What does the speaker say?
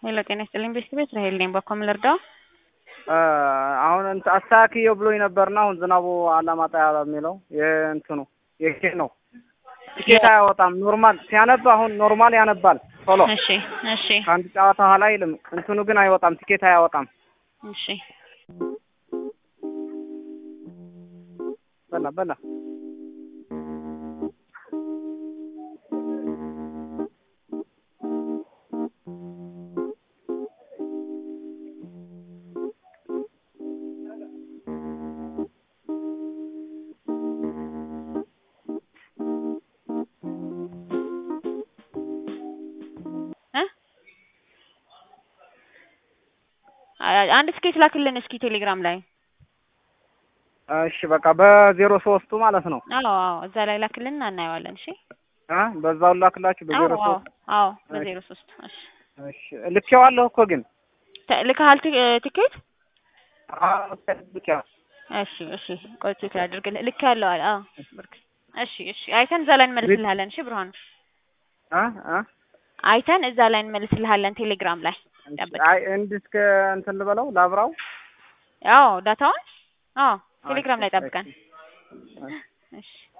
ሄሎ ጤና ይስጥልኝ ቤስት ቤት ራሄል ነኝ። በኮ ምን ልርዳው? አሁን እንትን አስተካክየው ብሎኝ ነበርና አሁን ዝናቡ አላማጣ ያለ የሚለው የእንትኑ የኬት ነው ትኬት አያወጣም። ኖርማል ሲያነብ አሁን ኖርማል ያነባል ቶሎ እሺ እሺ ከአንድ ጨዋታ ኋላ አይልም። እንትኑ ግን አይወጣም፣ ትኬት አያወጣም። እሺ በላ በላ አንድ ስኬት ላክልን እስኪ ቴሌግራም ላይ። እሺ በቃ በዜሮ ሶስቱ ማለት ነው። አዎ አዎ እዛ ላይ ላክልን እናየዋለን። እሺ አ በዛው ላክላችሁ በዜሮ አዎ ሶስት አዎ በዜሮ ሶስት እሺ እሺ ልኬዋለሁ እኮ ግን ተ- ልከሃል ቲ- ቲኬት? አዎ ልኬዋ እሺ እሺ ቆይ ቼክ ላድርግልህ። ልክ ያለው አለ። አዎ ብርክ እሺ እሺ አይተን እዛ ላይ እንመልስልሃለን። እሺ ብርሃኑ አ አ አይተን እዛ ላይ እንመልስልሃለን ቴሌግራም ላይ ጠብቅ። አይ እንዲህ እስከ እንትን ልበለው ላብራው አዎ ዳታውን አዎ ቴሌግራም ላይ ጠብቀን። እሺ። እሺ